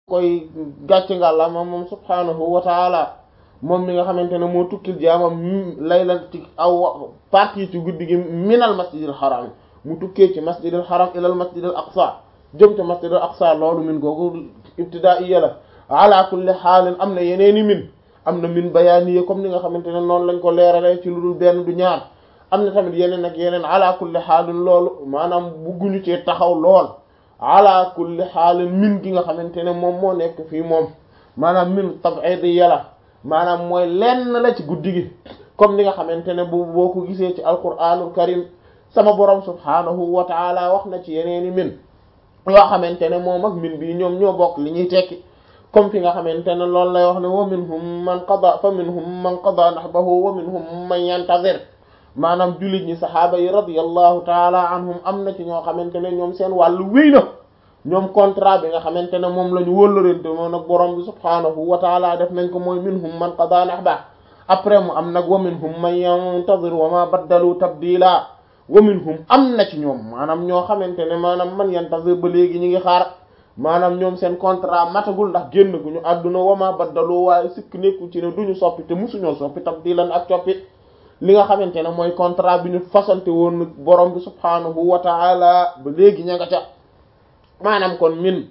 koy gàcce ngàlla moom moom subhaanahu wa taala moom mi nga xamante ne moo tukkil jaamam laylan ci aw partie ci guddi gi minal masjidil haram mu tukkee ci masjidil haram ilal masjidil aqsa jëm ca masjidil aqsa loolu min googu ibtidaaiya la ala kulli xaalin am na yeneeni min am na min bayaaniya comme ni nga xamante ne noonu lañ ko leeralee ci lu dul benn du ñaar am na tamit yeneen ak yeneen ala kulli xaalin loolu maanaam bugguñu cee taxaw lool ala kulli xaalin min gi nga xamante ne moom moo nekk fii moom maanaam min tab'idiyya la maanaam mooy lenn la ci guddi gi comme ni nga xamante ne bu boo ko gisee ci alquranul karim sama borom subhaanahu wa taala wax na ci yeneeni min yoo xamante ne moom ak min bii ñoom ñoo bokk li ñuy tekki comme fi nga xamante ne loolu lay wax ne wa minhum man qada fa minhum man qada nahbahu wa minhum man yantazir maanaam jullit ñi saxaaba yi radiyallahu taala anhum am na ci ñoo xamante ne ñoom seen wàllu wéy na ñoom contrat bi nga xamante ne moom la ñu wóllërante moom nag borom bi subhaanahu wa taala def nañ ko mooy minhum man qada nahba après mu am nag wa minhum man yantazir wa ma baddalu tabdila wa minhum am na ci ñoom maanaam ñoo xamante ne maanaam man yantazir ba léegi ñi ngi xaar maanaam ñoom seen contrat matagul ndax génn gu ñu àdduna wa ma baddalu waaye sikk nekku ci ne duñu soppi te musuñoo soppi tabdilan ak coppi li nga xamante ne mooy contrat bi ñu fasante woon borom bi subhaanahu wa taala ba léegi ña nga ca maanaam kon min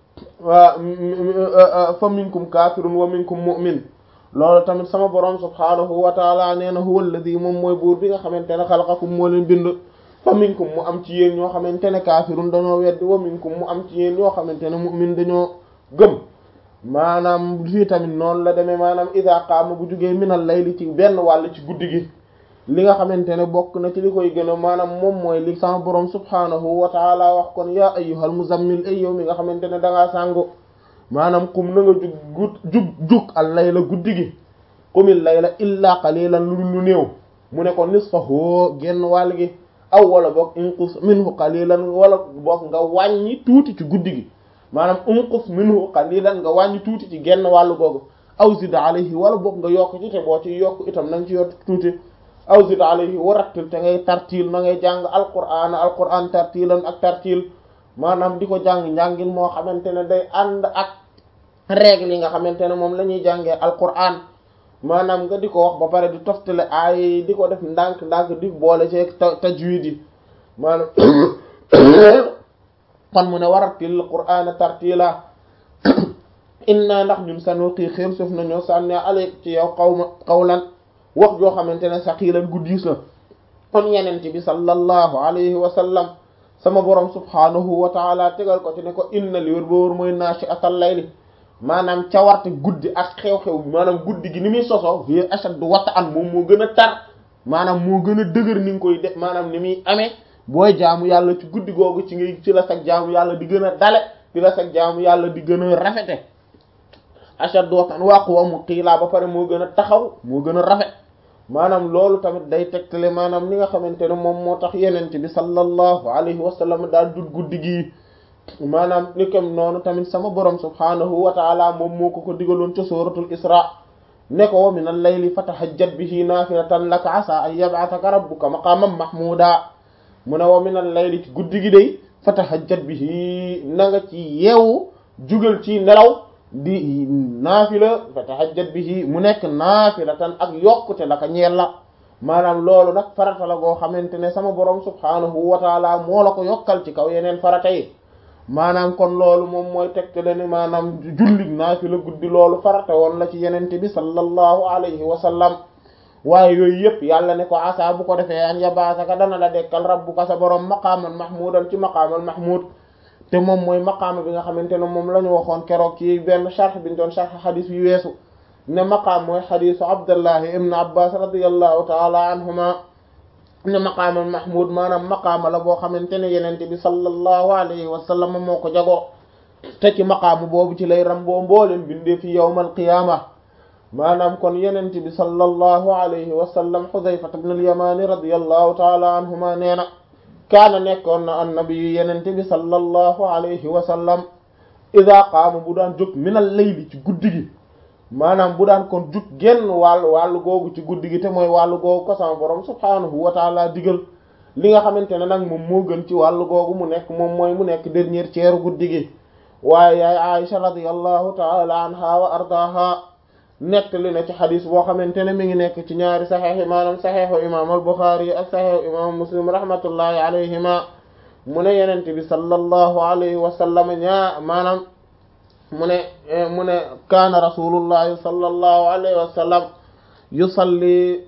fa minkum kaafirun wa minkum mu'min loolu tamit sama borom subhaanahu wa taala nee na huwa alladhi moom mooy buur bi nga xamante ne xalaqakum moo leen bind fa minkum mu am ci yéen ñoo xamante ne kaafirun dañoo weddi wa minkum mu am ci yéen ñoo xamante ne mu'min dañoo gëm maanaam fii tamit noonu la demee maanaam ida qaama bu jugee minal layli ci benn wàll ci guddi gi li nga xamante ne bokk na ci li koy gën a maanaam moom mooy li sama borom subhaanahu wa taala wax kon yaa ayyuhal muzammil ay yow mi nga xamante ne dangaa sàngu maanaam kum na nga jug gu jug jug al layla guddi gi qumil layla illa qalilan lu lu néew mu ne ko nisfahu genn wàll gi aw wala boog inqus minhu qalilan wala boog nga wàññi tuuti ci guddi gi maanaam inqus minhu qalilan nga wàññi tuuti ci genn wàllu googu aw zid alayhi wala boog nga yokk ci te boo ci yokk itam na nga ci yokk tuuti aw zid alayhi wa rattil te ngay tartil na ngay jàng alquran alquran tartilan ak tartil maanaam di ko jàng njàngin moo xamante ne day ànd ak règle yi nga xamante ne moom la ñuy jàngee alquran maanaam nga di ko wax ba pare di toftale ay di ko def ndànk ndànk di boole ci tajwid yi maanaam kon mu ne warattil qur'ana tartila inna ndax ñun sanulqi xéem suuf nañoo sànne aleyk ci yow qawma qawlan wax joo xamante ne saqiilan guddiis la kon yeneen bi sallallahu alayhi wa sallam sama borom subhanahu wa taala tegal ko ci ne ko inna li wér ba wóor mooy naashi atal layli maanaam cawarte guddi ak xew-xew maanaam guddi gi ni muy soso hiya ashaddu wat'an moom moo gën a tar maanaam moo gën a dëgër ni nga koy def maanaam ni muy amee booy jaamu yàlla ci guddi googu ci ngay ci la sag jaamu yàlla di gën a dale ci la sag jaamu yàlla di gën a rafete ashaddu wat'an wa aqwamu qiila ba pare moo gën a taxaw moo gën a rafet maanaam loolu tamit day tegtale maanaam li nga xamante ne moom moo tax yenent bi sallallahu alayhi wa sallam daal dut guddi gi maanaam ni kam noonu tamit sama borom subhanahu wa taala moom moo ko ko digaloon ca suratul isra ne ko wa min al-layli fatahajjat bihi naafilatan laka asa an yab'athaka rabbuka maqaman mahmuda mu ne wa min al-layli ci guddi gi day fatahajjat bihi na nga ci yeewu jugal ci nelaw di naafila fatahajjat bihi mu nekk naafilatan ak yokkute la ka ñeel la maanaam loolu nag farata la goo xamante ne sama borom subhanahu wa taala moo la ko yokkal ci kaw yeneen farata yi maanaam kon loolu moom mooy tegtale ne maanaam jullit naafila guddi loolu farata woon la ci yenente bi sallallahu alayhi wa sallam waaye yooyu yëpp yàlla ne ko asa bu ko defee an yabaasaka dana la dekkal rabbuka sa borom maqaaman mahmudan ci maqaamal mahmud te moom mooy maqaama bi nga xamante ne moom la ñu waxoon keroog ci benn sharh bi ñu doon sharh xadis yu weesu ne maqaam mooy xadisu abdullahi ibn abbas radiyallahu taala anhuma ne maqaamal mahmud maanaam maqaama la boo xamante ne yenente bi sallallahu alayhi wa sallam moo ko jagoo te ci maqaamu boobu ci lay ramboo mbooleen bindee fi yawmal qiyaama maanaam kon yenente bi sallallahu alayhi wa sallam xudayfat ibn al-yamani radiyallahu taala anhuma nee na kaana nekkoon na annabi yenente bi sallallahu alayhi wa sallam ida qaama bu daan jóg minal layli ci guddi gi maanaam bu daan kon jug genn wàllu wàllu googu ci guddi gi te mooy wàllu googu ko sama borom subhaanahu wa taala digal li nga xamante ne nag moom moo gën ci wàllu googu mu nekk moom mooy mu nekk dernier ceeru guddi gi waaye yaay Aisha radiyallahu taala anha wa ardaha nettali na ci xadis boo xamante ne mi ngi nekk ci ñaari saxeex yi maanaam saxeexu imam al-Bukhari ak saxeexu imam Muslim rahmatullahi alayhima mu ne yenente bi sallallahu alayhi wa sallam ñaa maanaam mu ne mu ne kaana rasulullahi sallallahu alayhi wa sallam yusalli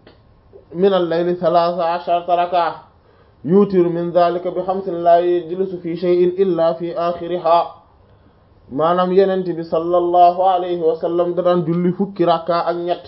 min al-layli thalatha asharata raka'a yutiru min dhalika bi xamsin la yajlisu fi shay'in illa fi akhiriha maanaam yenent bi sallallahu alayhi wa sallam da daan julli fukki rakka ak ñett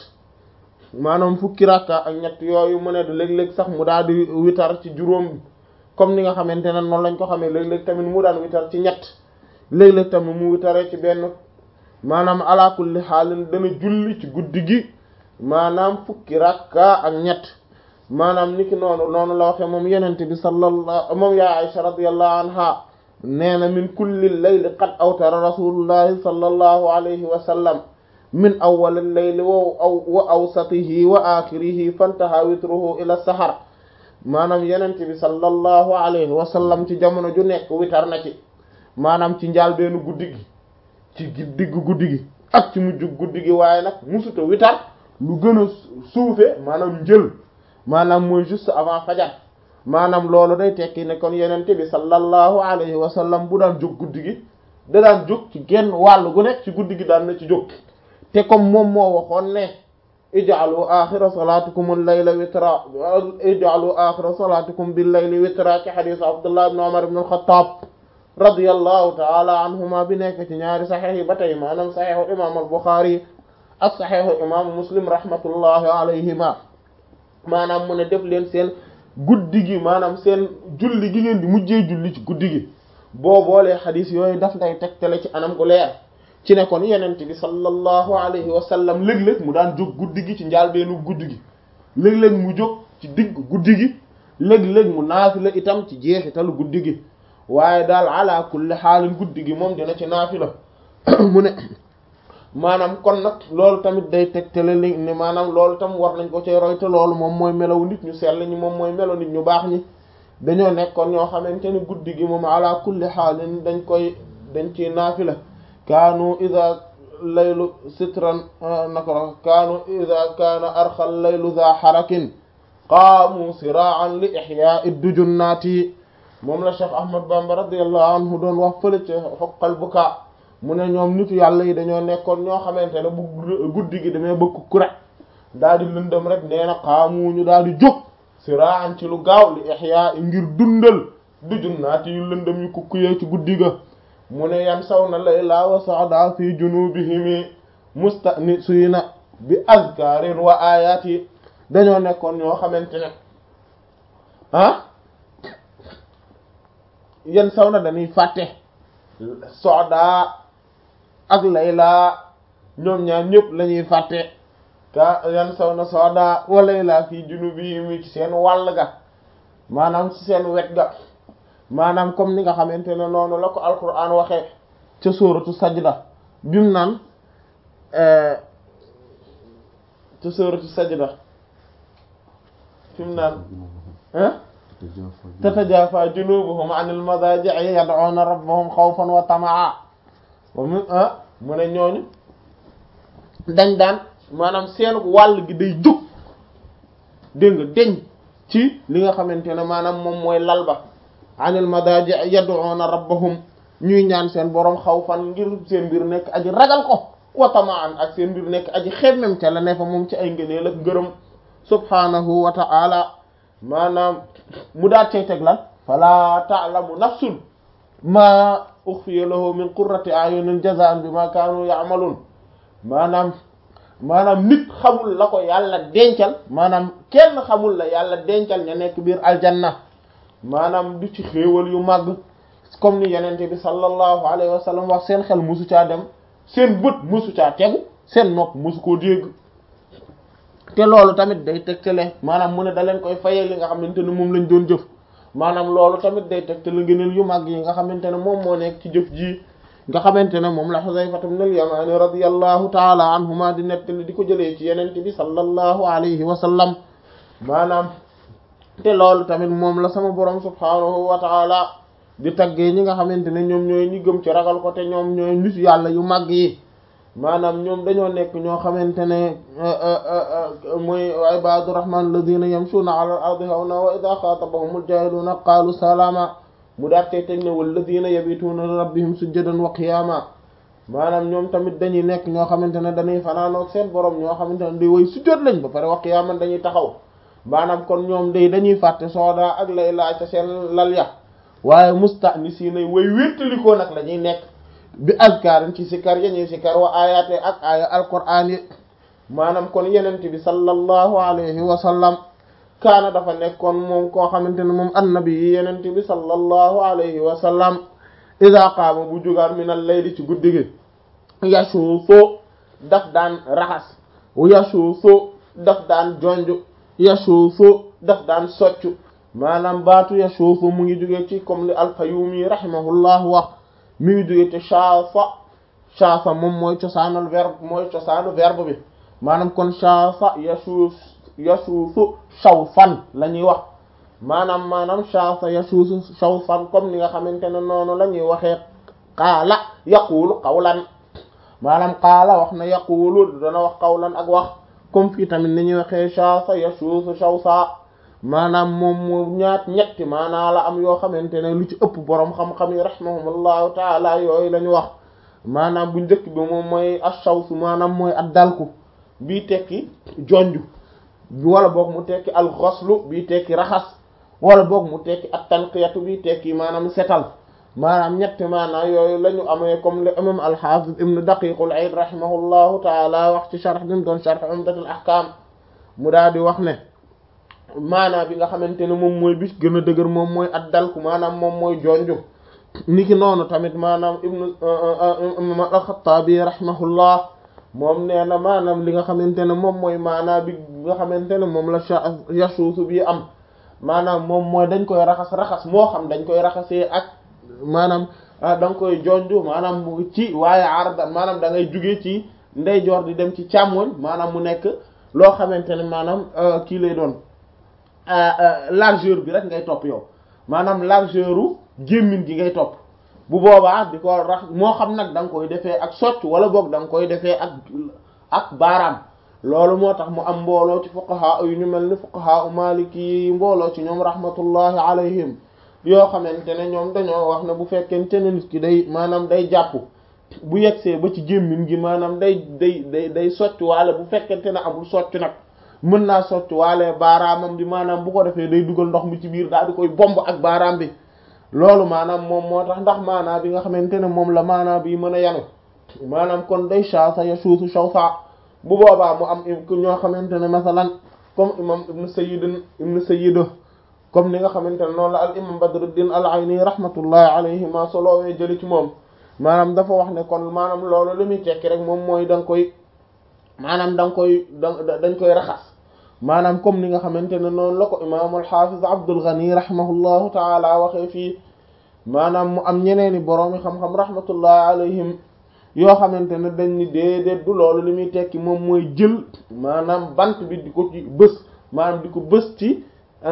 maanaam fukki rakka ak ñett yooyu mu ne léeg-léeg sax mu daal di witar ci juróom comme ni nga xamante ne noonu lañ ko xamee léeg-léeg tamit mu daan witar ci ñett léeg-léeg tamit mu witaree ci benn maanaam ala kulli xaalin dana julli ci guddi gi maanaam fukki rakka ak ñett maanaam niki noonu noonu la waxe moom yenente bi sallallahu moom yaa Aisha radiyallahu anha nee na min kulli layli qad awtara rasulullahi sallallahu alayhi wa sallam min awwal al-layli wa wa awsatihi wa akhirihi fantaha witruhu ila sahar maanaam yenente bi sallallahu alayhi wa sallam ci jamono ju nekk witar na ci maanaam ci njaal beenu guddi gi ci diggu guddi gi ak ci mujj guddi gi waaye nag musuta witar lu gën a suufe maanaam njël maanaam mooy juste avant fajar maanaam loolu day tekki ne kon yenente bi sallallahu alayhi wa sallam bu daan jóg guddi gi da daan jóg ci genn wàll gu nekk ci guddi gi daan na ci jóg te comme moom moo waxoon ne ij'alu axira salatikum al-layla witra ij'alu axira salatikum bil-layli witra ci xadiis Abdullah ibn Umar ibn al-Khattab radiyallahu ta'ala anhuma bi nekk ci ñaari saxiix yi ba tey maanaam saxiixu imam al-Bukhari ak saxiixu imam Muslim rahmatullahi alayhima maanaam mu ne def leen seen guddi gi maanaam seen julli gi ngeen di mujjee julli ci guddi gi boo boolee xadis yooyu daf lay tegtale ci anam gu leer ci ne kon yenent bi sallallahu alayhi wa sallam léeg-léeg mu daan jóg guddi gi ci njaalbeenu guddi gi léeg-léeg mu jóg ci digg guddi gi léeg-léeg mu naafila itam ci jeexitalu guddi gi waaye daal ala kulli xaalin guddi gi moom dina ci naafila mu ne maanaam kon nag loolu tamit day tegtale li ne maanaam loolu tam war nañ ko ci roy te loolu moom mooy melaw nit ñu sell ñi moom mooy melaw nit ñu baax ñi dañoo nekkoon ñoo xamante ne guddi gi moom ala kulli xaalin dañ koy dañ ci naafila kaanu ida laylu sitran nakra kaanu ida kaana arxal laylu za xarakin qaamu siraan li ixyaai dujunnaati moom la Cheikh Ahmad Bamba radiyallahu anhu doon wax fële ci xoqal buka mu ne ñoom nitu yàlla yi dañoo nekkoon ñoo xamante ne bu guddi gi demee bëgg ku rek daal di lëndëm rek nee na xaamu ñu daal di jóg siraan ci lu gaaw li ihya ngir dundal du junnaati yu lëndëm yu kukkuyee ci guddi ga mu ne yan saw na layla wa sa'da fi junubihimi mustanisina bi azkarin wa ayat yi dañoo nekkoon ñoo xamante ne ah yan saw na dañuy fàtte soda ak layla ñoom ñaar ñëpp la ñuy fàtte ka yan saw na soda wa layla fii junubi mi ci seen wàll ga maanaam ci seen wet ga maanaam comme ni nga xamante ne noonu la ko alquran waxee ca sóoratu sajda bimu naan ca sóoratu sajda fi mu naan tatajafa junubuhum anil madaji'i yad'una rabbahum khawfan wa tama'a mu ne ñooñu dañ daan maanaam seen wàll gi day jóg dégg nga deñ ci li nga xamante ne maanaam moom mooy lal ba anil madaji'i yad'una rabbahum ñuy ñaan seen borom xawfan ngir seen mbir nekk aji ragal ko wa tama'an ak seen mbir nekk aji xemmem ca la ne fa moom ci ay ngëneel ak ngërëm subhanahu wa ta'ala maanaam mu daat cay teg lan fala ta'lamu nafsun ma ukhfiya lahu min qurrati a'yunin jazaan bima kaanu ya'malun maanaam maanaam nit xamul la ko yàlla dencal maanaam kenn xamul la yàlla dencal ña nekk biir aljanna maanaam du ci xéewal yu màgg comme ni yenente bi sallallahu alayhi wa sallam wax seen xel musu caa dem seen bët musu caa tegu seen nopp musu koo dégg te loolu tamit day tegtale maanaam mu ne da leen koy fayee li nga xamante ne moom lañ doon jëf maanaam loolu tamit day tegtale ngëneel yu mag yi nga xamante ne moom moo nekk ci jëf ji nga xamante ne moom la Xuzayfa ibn al-Yamani radiyallahu taala anhuma di nettali di ko jëlee ci yenente bi sallallahu alayhi wa sallam maanaam te loolu tamit moom la sama borom subhanahu wa taala di taggee ñi nga xamante ne ñoom ñooy ñi gëm ci ragal ko te ñoom ñooy nitu yàlla yu màgg yi maanaam ñoom dañoo nekk ñoo xamante ne mooy ibadu rahman alladina yamshuna ala al ardi hawna wa ida xaatabahum aljahiluna qaalu salaama mu daatee teg ne walladina yabituuna li rabbihim sujjadan wa qiyaama maanaam ñoom tamit dañuy nekk ñoo xamante ne dañuy fanaanoog seen borom ñoo xamante ne di way sujjóot lañ ba pare wa qiyaaman dañuy taxaw maanaam kon ñoom day dañuy fàtte sooda ak lay laaj ca seen lal ya waaye mustanisiina way wéttalikoo nag la ñuy nekk bi azkaarin ci sikar ya ñuy sikar wa ayaate ak aya alquraan yi maanaam kon yenente bi sallallahu alayhi wa sallam kaana dafa nekkoon moom koo xamante ne moom annabi yi yenente bi sallallahu alayhi wa sallam ida qaama bu jugaan min al layli ci guddi gi yasuufu daf daan raxas yasuufu daf daan jonj yasuufu daf daan soccu maanaam baatu yasuufu mu ngi jóge ci comme li al-Fayyumi rahimahullah wax mi ngi jóge ci shaafa shaafa moom mooy cosaanul verbe mooy cosaanu verbe bi maanaam kon shaafa yasuuf yasuufu shawfan la ñuy wax maanaam maanaam shaafa yasuufu shawfan comme ni nga xamante ne noonu la ñuy waxee qaala yaquulu qawlan maanaam qaala wax na yaquulu dana wax qawlan ak wax comme fii tamit ni ñuy waxee shaafa yasuufu shawsa maanaam moom moom ñaat ñetti maanaa la am yoo xamante ne lu ci ëpp boroom xam-xam yi rahimahumullahu taala yooyu la ñu wax maanaam bu njëkk bi moom mooy ashawsu maanaam mooy ad dalku bii tekki jonju wala boog mu tekki al xoslu bii tekki raxas wala boog mu tekki at tanqiyatu bii tekki maanaam setal maanaam ñetti maanaa yooyu la ñu amee comme le imam al-Hafiz ibn Daqiqul Eid rahimahullahu taala wax ci sharh bi mu doon sharh Umdatul Ahkam mu daal di wax ne maanaa bi nga xamante ne moom mooy bis gën a dëgër moom mooy at dalku maanaam moom mooy jonju niki noonu tamit maanaam ibnu imam al-Khattabi rahimahullah moom nee na maanaam li nga xamante ne moom mooy maanaa bi nga xamante ne moom la yasuusu bi am maanaam moom mooy dañ koy raxas raxas moo xam dañ koy raxasee ak maanaam da nga koy jonju maanaam ci waaye arda maanaam da ngay jugee ci ndeyjoor di dem ci càmmoñ maanaam mu nekk loo xamante ne maanaam kii lay doon largeur bi rek ngay topp yow maanaam largeur u gémmin gi ngay topp bu boobaa di ko rax moo xam nag da nga koy defee ak socc wala boog da nga koy defee ak ak baaraam loolu moo tax mu am mbooloo ci fuqaha yu ñu mel ni fuqaha u maliki yi mbooloo ci ñoom rahmatullahi alayhim yoo xamante ne ñoom dañoo wax ne bu fekkente ne nit ki day maanaam day jàpp bu yegsee ba ci gémmin gi maanaam day day day day socc waale bu fekkente ne amul socc nag mën naa socc waale baaraamam bi maanaam bu ko defee day dugal ndox mi ci biir daal di koy bomb ak baaraam bi loolu maanaam moom moo tax ndax maanaam bi nga xamante ne moom la maanaam bi mën a yanu maanaam kon day shaasa ya suusu shawsa bu boobaa mu am ñoo xamante ne masalan comme imam ibnu sayyid ibnu sayyid comme ni nga xamante ne noonu la al imam badruddin al ayni rahmatullahi alayhi ma soloowee jëli ci moom maanaam dafa wax ne kon maanaam loolu li muy tekki rek moom mooy da nga koy maanaam da nga koy da dañ koy raxas maanaam comme ni nga xamante ne noonu la ko imaam al-Hafiz Abdul Ghani rahimahullahu taala waxee fii maanaam mu am ñeneeni boroomi xam-xam rahmatullahi alayhim yoo xamante ne dañ ni déedéet du loolu li muy tekki moom mooy jël maanaam bant bi di ko ci bës maanaam di ko bës ci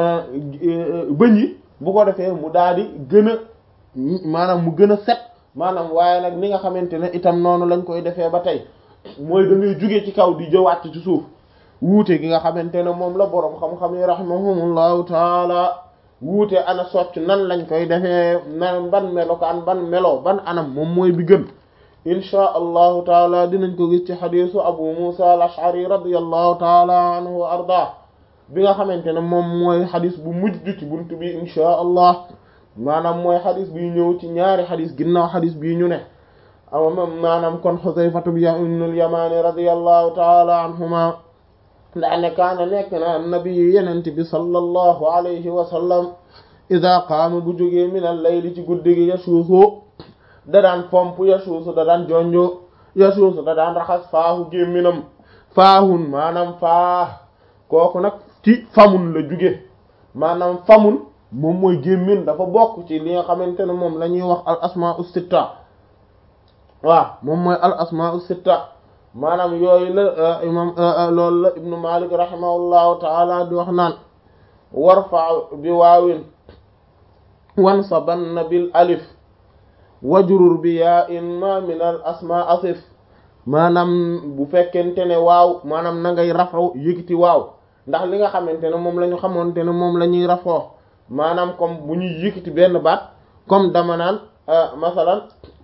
bëñ yi bu ko defee mu daal di gën a maanaam mu gën a set maanaam waaye nag ni nga xamante ne itam noonu lañ koy defee ba tey mooy da ngay jóge ci kaw di jëwaat ci suuf wuute gi nga xamante ne moom la boroom xam-xam yi rahimahumullahu taala wuute ana socc nan lañ koy defee nan ban melokaan ban melo ban anam moom mooy bi gën inchaa allahu taala dinañ ko gis ci xadisu abu musa al ashari radiallahu taala anhu wa arda bi nga xamante ne moom mooy xadis bu mujj ci buntu bi inchaa allah maanaam mooy xadis bi ñëw ci ñaari xadis ginnaaw xadis bii ñu ne aw maanaam kon xusayfatu bi ibnul yamaani radiallahu taala anhuma ndaane kaana nekk na annabi yenente bi sallallahu alayhi wa sallam ida qaama bu jógee min al layli ci guddi gi yasuusu da daan fomp yasuusu da daan jonjo yasuusu da daan raxas faahu gémminam faahun maanaam faah kooku nag ci famun la jóge maanaam famun moom mooy gémmin dafa bokk ci li nga xamante ne moom la ñuy wax al asmaa'u sitta waaw moom mooy al asmaa'u sitta maanaam yooyu la imam loolu la ibnu malik rahimahullahu taala di wax naan warfa bi waawin wansabanna bil alif wajrur bi yaa in ma min al asma asif maanaam bu fekkente ne waaw maanaam na ngay rafoo yëkkati waaw ndax li nga xamante ne moom la ñu xamante ne moom la ñuy rafoo maanaam comme bu ñuy yëkkati benn baat comme dama naan masalan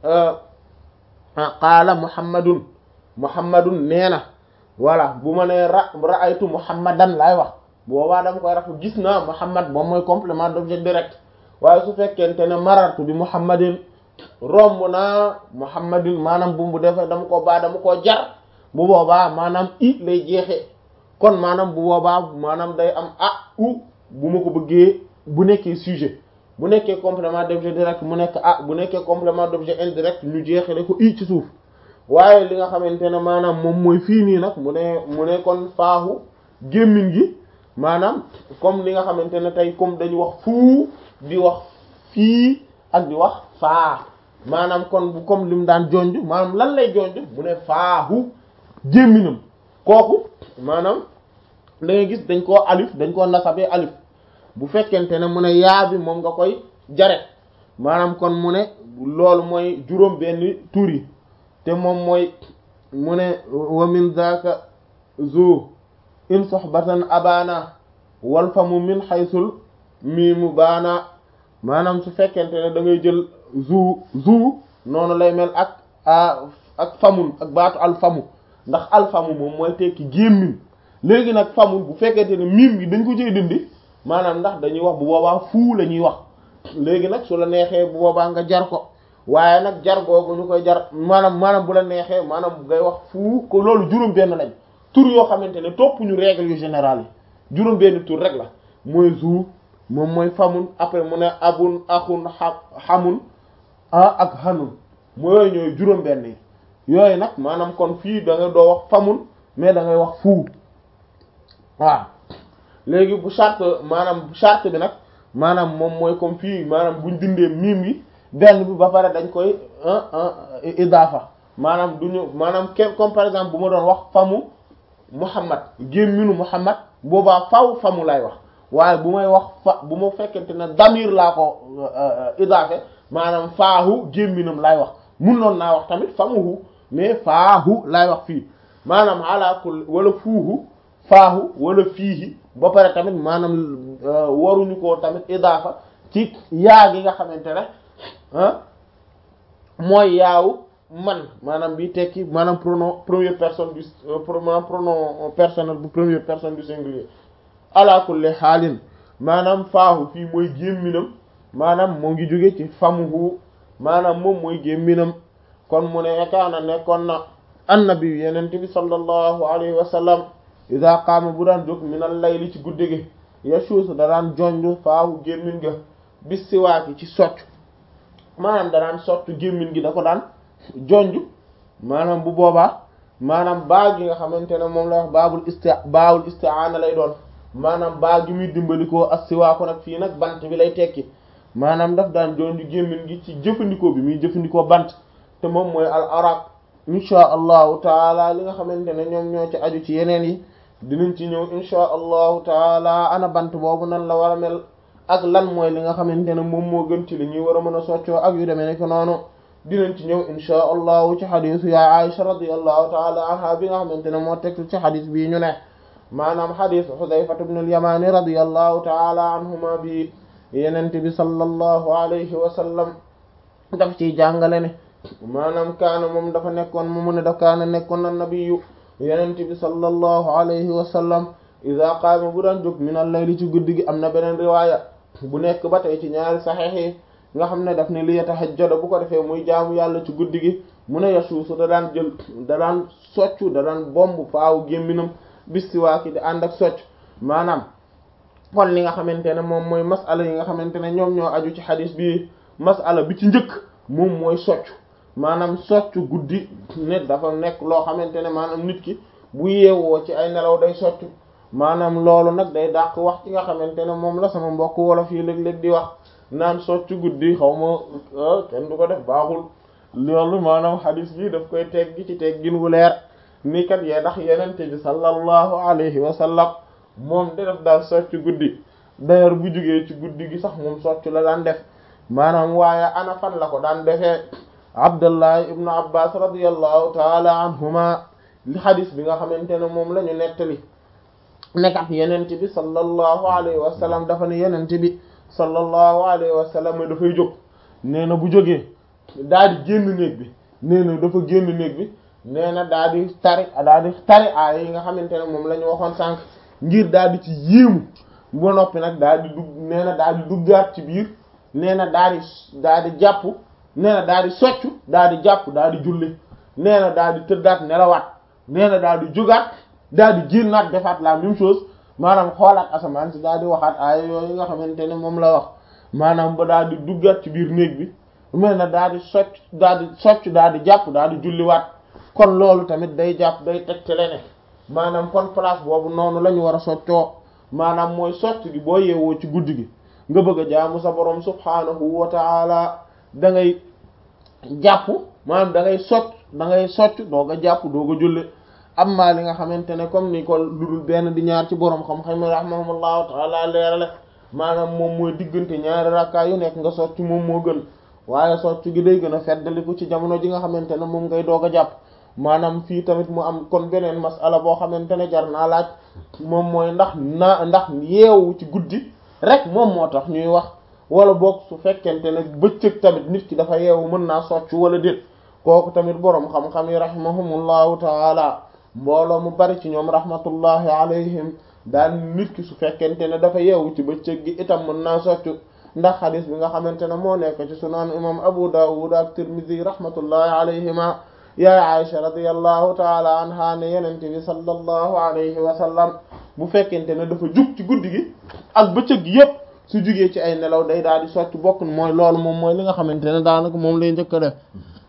qaala muhammadun muhammadun nee na voilà bu ma nee ra ra'aytu muhammadan laay wax boobaa dama koy rafu gis naa muhammad moom mooy complément d'objet direct waaye su fekkente ne marartu bi muhammadin romb naa muhammadin maanaam bu mu defee dama ko baa dama koo jar bu boobaa maanaam i lay jeexee kon maanaam bu boobaa maanaam day am a u bu ma ko bëggee bu nekkee sujet bu nekkee complément d'objet direct mu nekk ah bu nekkee complément d'objet indirect ñu jeexale ko i ci suuf waaye li nga xamante ne maanaam moom mooy fii nii nag mu ne mu ne kon faaxu gémmiñ gi maanaam comme li nga xamante ne tey comme dañu wax fuu di wax fii ak di wax faa maanaam kon bu comme li mu daan jonj maanaam lan lay jonj mu ne faaxu gémminam kooku maanaam da ngay gis dañ koo alif dañ koo nasabee alif bu fekkente ne mu ne yaa bi moom nga koy jare maanaam kon mu ne loolu mooy juróom benn tur yi te moom mooy mu ne wa min zaka zu in sohbatan abana wal fa mu min xaysul mii mu baana maanaam su fekkente ne da ngay jël zu zu noonu lay mel ak ak famun ak baatu al famu ndax al famu moom mooy tekki gémmiñ léegi nag famun bu fekkente ne miim gi dañ ko cay dindi maanaam ndax dañuy wax bu boobaa fuu la ñuy wax léegi nag su la neexee bu boobaa nga jar ko waaye nag jar googu ñu koy jar maanaam maanaam bu la neexee maanaam ngay wax fuu ko loolu juróom benn lañ tur yoo xamante ne topp ñu règle yu générale yi juróom benn tur rek la mooy zu moom mooy famun après mu ne abun axun xamun ah ak xanun mu yooyu ñooy juróom benn yi yooyu nag maanaam kon fii da nga doo wax famun mais da ngay wax fuu waaw léegi bu charte maanaam charte bi nag maanaam moom mooy comme fii maanaam buñ dindee miim yi benn bi ba pare dañ koy idaafa maanaam duñu maanaam kenn comme par exemple bu ma doon wax famu muhammad gémminu muhammad boobaa faw famu lay wax waaye bu may wax fa bu ma fekkente ne damir laa ko idaafe maanaam faahu gémminam lay wax mun noon naa wax tamit famuhu mais faahu lay wax fii maanaam ala kulli wala fuuhu faahu wala fiihi ba pare tamit maanaam waruñu ko tamit idaafa ci yaa gi nga xamante ne mooy yaawu man maanaam bi tekki maanaam pronom première personne du maanaam pronom personnel bu première personne du singulier ala kulli xaalin maanaam faahu fii mooy gémminam maanaam moo ngi jóge ci famuhu maanaam moom mooy gémminam kon mu ne kaana nekkoon na annabi yenente bi sallallahu alayhi wa sallam ida qaama bu daan jóg minal layli ci guddi gi yashuusu da daan jonj faahu gémmin ga bis siwaaki ci socc maanaam da daan socc gémmin gi da ko daan jonj maanaam bu boobaa maanaam baa gi nga xamante ne moom la wax baabul isti baawul isti'aana lay doon maanaam baa gi muy dimbalikoo as siwaaku nag fii nag bant bi lay tekki maanaam daf daan jonj gémmin gi ci jëfandikoo bi muy jëfandikoo bant te moom mooy al araq insha allahu taala li nga xamante ne ñoom ñoo ci aju ci yeneen yi dinañ ci ñëw insha allahu taala ana bant boobu nan la war a mel ak lan mooy li nga xamante ne moom moo gën ci li ñuy war a mën a soccoo ak yu demee nekk noonu dinañ ci ñëw insha allahu ci xadisu ya Aisha radiyallahu taala anha bi nga xamante ne moo teg ci xadis bii ñu ne maanaam xadisu Xudayfat ibn al-Yamani radiyallahu taala anhuma bi yenente bi sallallahu alayhi wa sallam daf ciy jàngale ne maanaam kaana moom dafa nekkoon mu mu ne daf kaana nekkoon na nabiyu yenente bi sallallahu alayhi wa sallam ida qaama bu daan jóg min al-layli ci guddi gi am na beneen riwaaya bu nekk ba tey ci ñaari saxiix yi nga xam ne daf ne li yatahajjada bu ko defee muy jaamu yàlla ci guddi gi mu ne yasuusu da daan jël da daan soccu da daan bomb faawu gémminam bistiwaaki di ànd ak socc maanaam kon li nga xamante ne moom mooy masala yi nga xamante ne ñoom ñoo aju ci xadis bi masala bi ci njëkk moom mooy soccu maanaam soccu guddi ne dafa nekk loo xamante ne maanaam nit ki bu yeewoo ci ay nelaw day soccu maanaam loolu nag day dàq wax ci nga xamante ne moom la sama mbokk wolof yi léeg-léeg di wax naan soccu guddi xaw ma kenn du ko def baaxul loolu maanaam xadis bi daf koy teggi ci teggin wu leer ni kat yee ndax yenente bi sallallahu alayhi wa sallam moom de def daal soccu guddi d'ailleurs bu jugee ci guddi gi sax moom soccu la daan def maanaam waaye ana fan la ko daan defee abdullah ibnu abbas radiallahu taala anhuma li xadis bi nga xamante ne moom la ñu nettali nekkat yenente bi sallallahu alayhi wa sallam dafa ne yenente bi sallallahu alayhi wa sallam dafay jóg nee na bu jógee daa di génn néeg bi nee na dafa génn néeg bi nee na daa di tari daa di tari aaya yi nga xamante ne moom la ñu waxoon sànq ngir daa di ci yéemu ba noppi nag daa di dugg nee na daa di duggaat ci biir nee na daa di daa di jàpp nee na daa di soccu daa di jàpp daa di julli nee na daa di tëddaat nelawaat nee na daa di jógaat daa di génnaat defaat la même chose maanaam xoolaat asamaan si daa di waxaat aaya yooyu nga xamante ne moom la wax maanaam ba daa di duggaat ci biir néeg bi mel na daa di socc daa di socc daa di jàpp daa di julliwaat kon loolu tamit day jàpp day tegtale ne maanaam kon place boobu noonu la ñu war a soccoo maanaam mooy socc gi boo yeewoo ci guddi gi nga bëgg a jaamu sa borom subhaanahu wa taala da ngay jàpp maanaam da ngay socc da ngay socc doog a jàpp doog a julli amma li nga xamante ne comme ni ko lu dul benn di ñaar ci borom xam-xam rahimahumullahu taala leerale maanaam moom mooy diggante ñaari rakkaa yu nekk nga socc moom moo gën waaye socc gi day gën a feddaliku ci jamono ji nga xamante ne moom ngay doog a jàpp maanaam fii tamit mu am kon beneen masala boo xamante ne jar naa laaj moom mooy ndax naa ndax yeewu ci guddi rek moom moo tax ñuy wax wala boog su fekkente ne bëccëg tamit nit ki dafa yeewu mën naa socc wala déet kooku tamit boroom xam-xam yi rahimahumullahu taala mbooloo mu bari ci ñoom rahmatullahi alayhim daal nit ki su fekkente ne dafa yeewu ci bëccëg gi itam mën naa soccu ndax xadis bi nga xamante ne moo nekk ci sunan imam abu dawud ak tirmidhi rahmatullahi alayhima yaay aisha radiyallahu taala anha ne yenente bi sallallahu alayhi wa sallam bu fekkente ne dafa jug ci guddi gi ak bëccëg gi yépp su jugee ci ay nelaw day daal di socc bokk mooy loolu moom mooy li nga xamante ne daanaka moom lay njëkk a def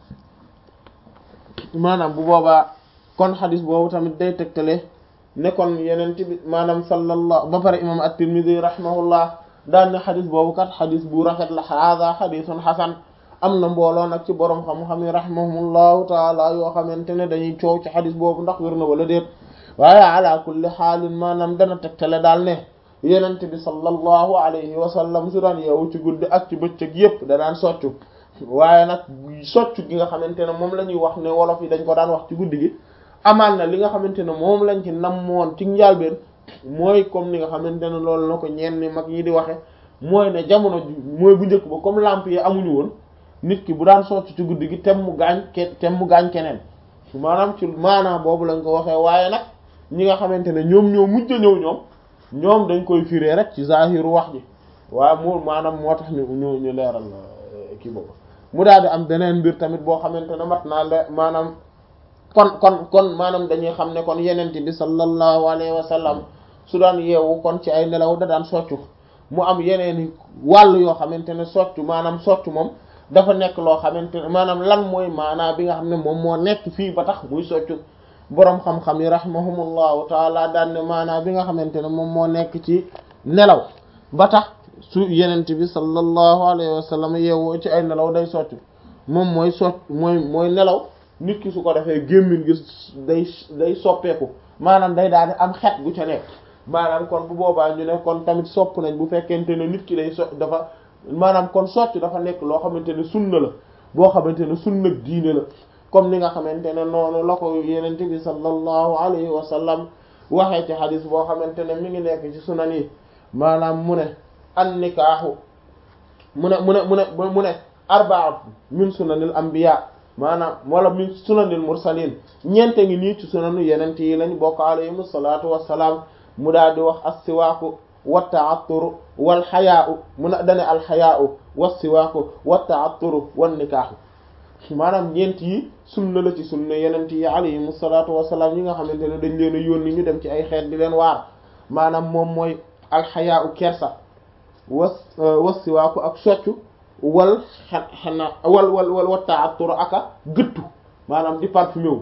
maanaam bu boobaa kon xadis boobu tamit day tegtale ne kon yenente bi maanaam sallallahu ba pare imam at-tirmidhi rahimahullah daan ne xadis boobu kat xadis bu rafet la hada xadisun xasan am na mbooloo nag ci borom xam-xam yi rahimahumullahu taala yoo xamante ne dañuy coow ci xadis boobu ndax wér na wala déet waaye ala kulli xaalin maanaam dana tegtale daal ne yenente bi sallallahu alayhi wa sallam su daan yeewu ci guddi ak ci bëccëg yépp da daan soccu waaye nag soccu gi nga xamante ne moom la ñuy wax ne wolof yi dañ ko daan wax ci guddi gi amaan na li nga xamante ne moom lañ ci namoon ci njàlbeen mooy comme ni nga xamante ne loolu na ko ñenn mag ñi di waxe mooy ne jamono ji mooy bu njëkk ba comme lamp yi amuñu woon nit ki bu daan socc ci guddi gi tem mu gaañ ke tem mu gaañ keneen maanaam ci maanaam boobu lañ ko waxee waaye nag ñi nga xamante ne ñoom ñoo mujj a ñëw ñoom ñoom dañ koy firé rek ci zahiru wax ji waaye mu maanaam moo tax ñu ñu ñu leeral kii boobu mu daal di am beneen mbir tamit boo xamante ne mat naa le maanaam kon kon kon maanaam dañuy xam ne kon yenente bi sallallahu alayhi wa sallam su daan yeewu kon ci ay nelaw da daan soccu mu am yeneen wàll yoo xamante ne soccu maanaam soccu moom dafa nekk loo xamante ne maanaam lan mooy maanaa bi nga xam ne moom moo nekk fii ba tax muy soccu boroom xam-xam yi rahimahumullahu taala daan ne maanaa bi nga xamante ne moom moo nekk ci nelaw ba tax su yenente bi sallallahu alayhi wa sallam yeewoo ci ay nelaw day soccu moom mooy socc mooy mooy nelaw nit ki su ko defee gémmiñ gi day day soppeeku maanaam day daal di am xet gu ca nekk maanaam kon bu boobaa ñu ne kon tamit sopp nañ bu fekkente ne nit ki day so dafa maanaam kon socc dafa nekk loo xamante ne sunna la boo xamante ne sunna diine la comme ni nga xamante ne noonu la ko yenente bi sallallahu alayhi wa sallam waxee ci xadis boo xamante ne mi ngi nekk ci sunan yi maanaam mu ne an nikaahu mu ne mu ne mu ne mu ne arbaat min sunanil anbiya maanaam wala min sunanil mursalin ñeente ngi nii ci sunanu yenente yi lañ bokk alayhim salaatu wassalaam mu daal di wax as-siwaaku wa ta'atturu wal xayaa'u mu ne dane al xayaa'u wa siwaaku wa ta'atturu wan nikaahu maanaam ñeent yi sunna la ci sunna yenente yi alayhim salaatu wassalaam yi nga xamante ne dañ leen a yónni ñu dem ci ay xeet di leen waar maanaam moom mooy al xayaa'u kersa wa wa siwaaku ak soccu wal xa xanaa wal wal wal wa ta'atturu aka gëttu maanaam di parfumé wu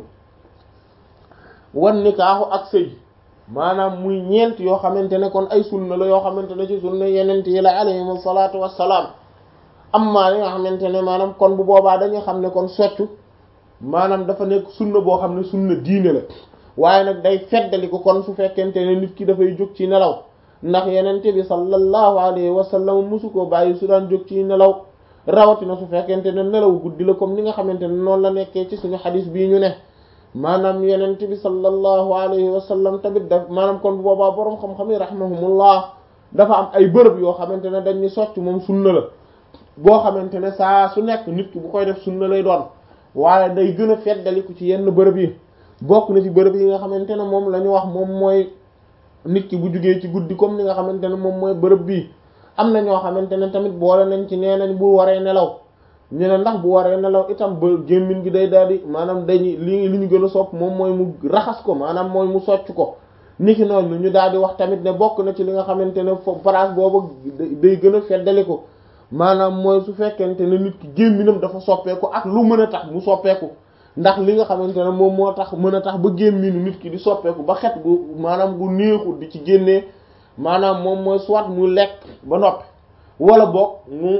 wan nikaahu ak sëy maanaam muy ñeent yoo xamante ne kon ay sunna la yoo xamante ne ci sunna yenent yi la alayhim salaatu wassalaam amma li nga xamante ne maanaam kon bu boobaa dañuy xam ne kon soccu maanaam dafa nekk sunna boo xam ne sunna diine la waaye nag day feddali ko kon su fekkente ne nit ki dafay jóg ci nelaw ndax yenente bi sallallahu alayhi wa sallam musu ko bàyyi su daan jóg ci nelaw rawatina su fekkente ne nelaw guddi la comme ni nga xamante ne noonu la nekkee ci suñu xadis bii ñu ne maanaam yenent bi sallallahu alayhi wa sallam tamit daf maanaam kon boobaa boroom xam-xam yi rahimahumullah dafa am ay bërëb yoo xamante ne dañ ni socc moom sunna la boo xamante ne saa su nekk nit ki bu koy def sunna lay doon waaye day gën a feddaliku ci yenn bërëb yi bokk na ci bërëb yi nga xamante ne moom la ñu wax moom mooy nit ki bu jugee ci guddi comme ni nga xamante ne moom mooy bërëb bii am na ñoo xamante ne tamit boole nañ ci nee nañ bu waree nelaw ñu ne ndax bu waree nelaw itam ba gémmiñ gi day daal di maanaam dañuy li li ñu gën a sopp moom mooy mu raxas ko maanaam mooy mu socc ko niki noonu ñu daal di wax tamit ne bokk na ci li nga xamante ne fo place boobu day gën a feddali ko maanaam mooy su fekkente ne nit ki gémminam dafa soppeeku ak lu mën a tax mu soppeeku ndax li nga xamante ne moom moo tax mën a tax ba gémminu nit ki di soppeeku ba xet gu maanaam gu neexul di ci génnee maanaam moom mooy soit mu lekk ba noppi wala boog mu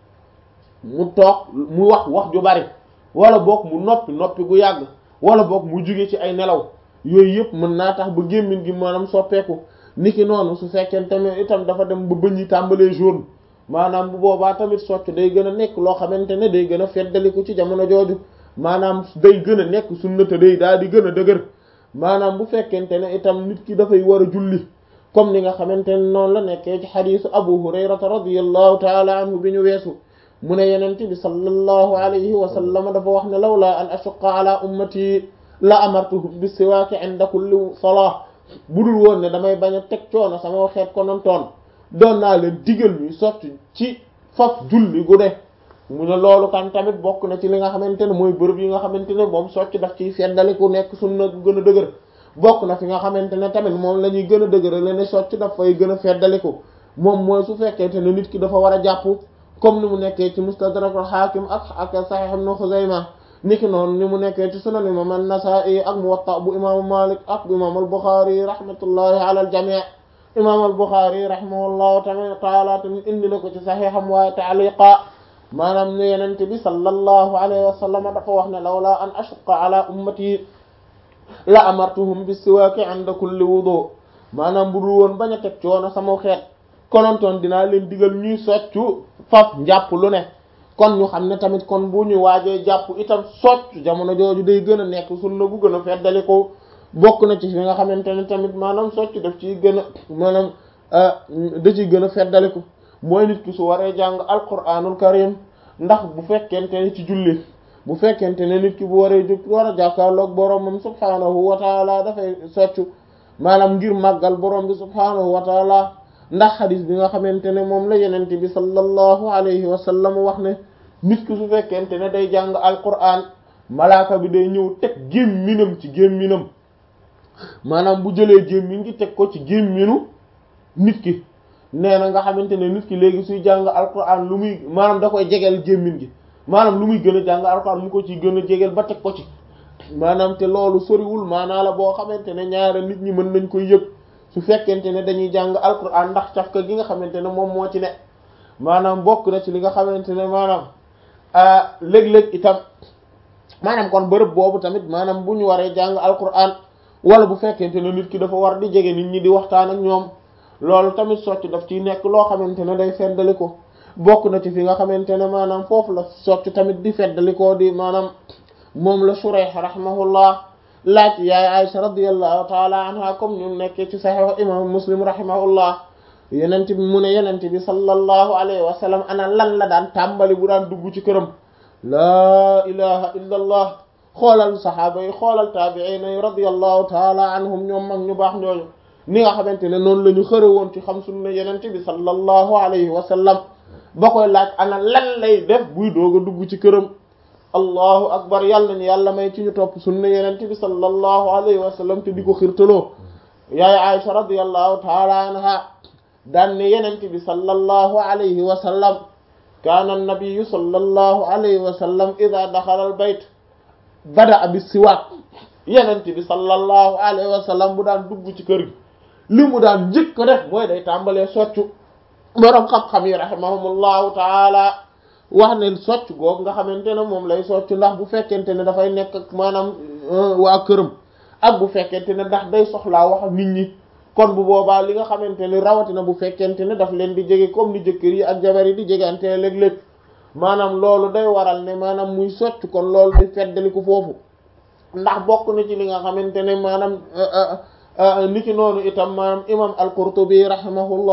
mu toog mu wax wax ju bari wala boog mu noppi noppi gu yàgg wala boog mu jóge ci ay nelaw yooyu yëpp mën naa tax ba gémmin gi maanaam soppeeku niki noonu su fekkente ne itam dafa dem ba bëñ yi tàmbalee jaune maanaam bu boobaa tamit socc day gën a nekk loo xamante ne day gën a feddaliku ci jamono jooju maanaam day gën a nekk sunna te day daal di gën a dëgër maanaam bu fekkente ne itam nit ki dafay war a julli comme ni nga xamante ne noonu la nekkee ci xadiisu abu hurayrata radiyallahu taala anhu bi ñu weesu mu ne yenent bi sallallahu alayhi wa sallam dafa wax ne lawla an ashuqqa ala ummati la amartuhum bis siwaaki inda kulli salah budul woon ne damay bañ a teg coono sama xeet ko noon toon doon naa leen digal ñuy sotti ci faf julli gu de mu ne loolu kan tamit bokk na ci li nga xamante ne mooy bërëb yi nga xamante ne moom socc daf ciy feddali ku nekk sunna gu gën a dëgër bokk na fi nga xamante ne tamit moom la ñuy gën a dëgër la ne socc daf fay gën a feddaliku moom mooy su fekkente ne nit ki dafa war a jàpp comme ni mu nekkee ci mustadrak al-Hakim ak ak Sahih Ibn Khuzaymah niki noonu ni mu nekkee ci sunan imam an-Nasa'i ak Muwatta bu imaamu Malik ak bu imam al-Bukhari rahmatullahi ala al-jami' imam al-Bukhari rahimahullahu ta'ala tamit indi na ko ci sahiham waaye ta'liqa maanaam ne yenente bi sallallahu alayhi wa sallam dafa wax ne lawla an ashqa ala ummati la amartuhum bis siwaaki inda kulli wudu maanaam bu dul woon bañ a teg coono sama xeet konontoon dinaa leen digal ñuy soccu faf njàpp lu ne kon ñu xam ne tamit kon bu ñu waajee jàpp itam soccu jamono jooju day gën a nekk sunna gu gën a feddali ko bokk na ci fi nga xamante ne tamit maanaam soccu daf ciy gën a maanaam da ciy gën a feddali ko mooy nit ki su waree jàng alquranul karim ndax bu fekkente ne ci julli bu fekkente ne nit ki bu waree jóg war a jàkkaarloog boromam subhaanahu wa taala dafay soccu maanaam ngir màggal borom bi subhaanahu wa taala ndax xadis bi nga xamante ne moom la yenente bi sallallahu alayhi wa sallam wax ne nit ki su fekkente ne day jàng alquran malaaka bi day ñëw teg gémminam ci gémminam maanaam bu jëlee gémmin gi teg ko ci gémminu nit ki nee na nga xamante ne nit ki léegi suy jàng alquran lu muy maanaam da koy jegeel gémmin gi maanaam lu muy gën a jàng alquran mu ko ci gën a jegeel ba teg ko ci maanaam te loolu soriwul maanaa la boo xamante ne ñaara nit ñi mën nañ koy yëg su fekkente ne dañuy jàng alquran ndax cafka gi nga xamante ne moom moo ci ne maanaam bokk na ci li nga xamante ne maanaam léeg-léeg itam maanaam kon bërëb boobu tamit maanaam bu ñu waree jàng alquran wala bu fekkente ne nit ki dafa war di jege nit ñi di waxtaan ak ñoom loolu tamit socc daf ciy nekk loo xamante ne day feddali ko bokk na ci fi nga xamante ne maanaam foofu la socc tamit di feddali ko di maanaam moom la Shurayh rahimahullah laaj yaay Aisha radiyallahu taala anha comme ñu nekkee ci sahih imam Muslim rahimahullah yenent bi mu ne yenent bi sallallahu alayhi wa sallam ana lan la daan tàmbali bu daan dugg ci këram laa ilaha illa allah xoolal sahaaba yi xoolal taabiina yi radiyallahu taala anhum ñoom mag ñu baax ñooñu ni nga xamante ne noonu la ñu xëre woon ci xam sunna yenent bi sallallahu alayhi wa sallam ba koy laaj ana lan lay def buy doog a dugg ci këram allahu akbar yàlla ni yàlla may ci ñu topp sunna yenent bi sallallahu alayhi wa sallam te di ko xirtaloo yaay Aisha radiyallahu taala anha daan ne yenent bi sallallahu alayhi wa sallam kaana annabiyu sallallahu alayhi wa sallam ida daxala al bayt bada bi siwaak yenent bi sallallahu alayhi wa sallam bu daan dugg ci kër gi li mu daan njëkk def mooy day tàmbalee soccu boroom xam-xam yi rahimahumullahu taala wax ne socc goog nga xamante ne moom lay socc ndax bu fekkente ne dafay nekk ak maanaam waa këram ak bu fekkente ne ndax day soxlaa wax nit ñi kon bu boobaa li nga xamante ne rawatina bu fekkente ne daf leen di jege comme ni jëkkër yi ak jabar yi di jegante léeg-léeg maanaam loolu day waral ne maanaam muy socc kon loolu day feddali ko foofu ndax bokk na ci li nga xamante ne maanaam niki noonu itam maanaam imam al-Qurtubi rahimahullah